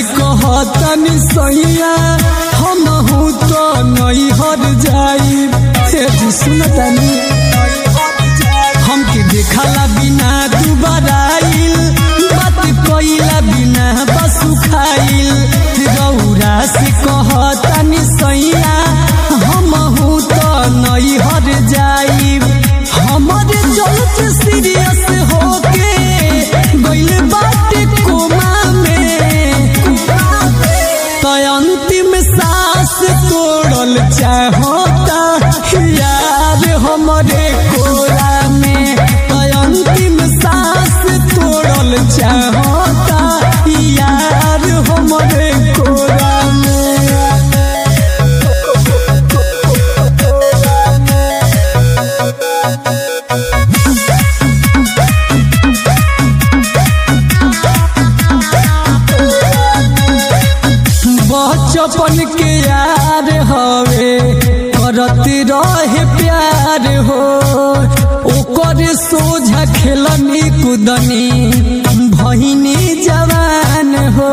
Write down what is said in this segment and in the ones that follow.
कहतनी सैया हम हूँ तो नहीं हर जाई हे जी सुनतनी हमके देखला बिना दुबारा आइल बात कइला बिना बसु खाइल रौरा से कहतनी सैया हम हूँ तो नहीं हर जाई हमारे चलत सीरियस होके गइल बाटे कोमा में तो अंतिम सांस तोड़ल चाहता यार हमारे कोरा में तो अंतिम सांस तोड़ल चाहता यार हमारे कोरा बचपन के यार हवे करत रहे प्यार हो ओकर सोझा खेलनी कुदनी भहिनी जवान हो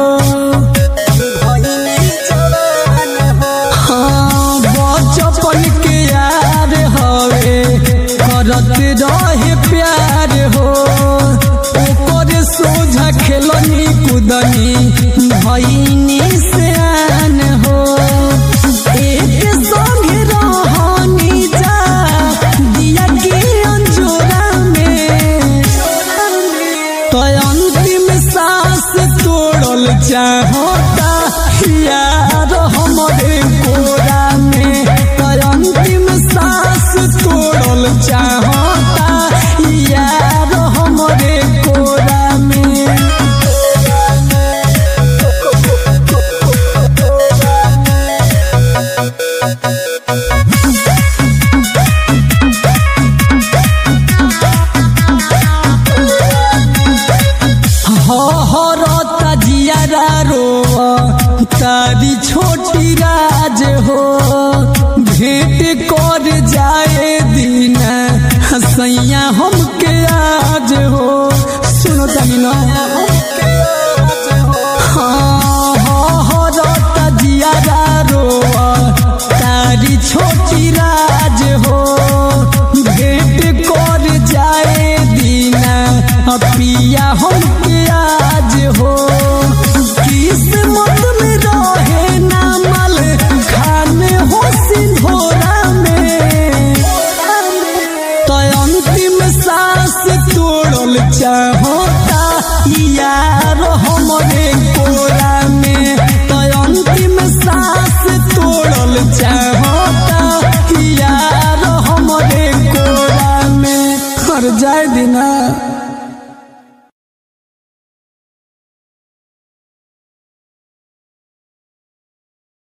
हाँ बचपन के यार हवे करत रहे प्यार हो ओकर सोझा खेलनी कुदनी भइनी सियान हो एक संगे रहनी जा दिया के अंजोरा में तो अंतिम सांस तोड़ल चाहता यार हमारे कोरा में तो अंतिम सांस तोड़ल चाहता यार हमारे कोरा में हरता जियारा रोआ तारी छोटी राज हो भेंट कर जाए दिन हसैया हमके आज हो सुनो तनी ना हाँ हरता जियारा रोआ तारी छोटी राज हो भेंट कर जाए दिन पिया हमके आज हो किस्मत में रहे नामल खाने हो सिंधोरा में तो अंतिम सांस तोड़ल चाहता यार हमरे कोरा में तो अंतिम सांस तोड़ल चाहता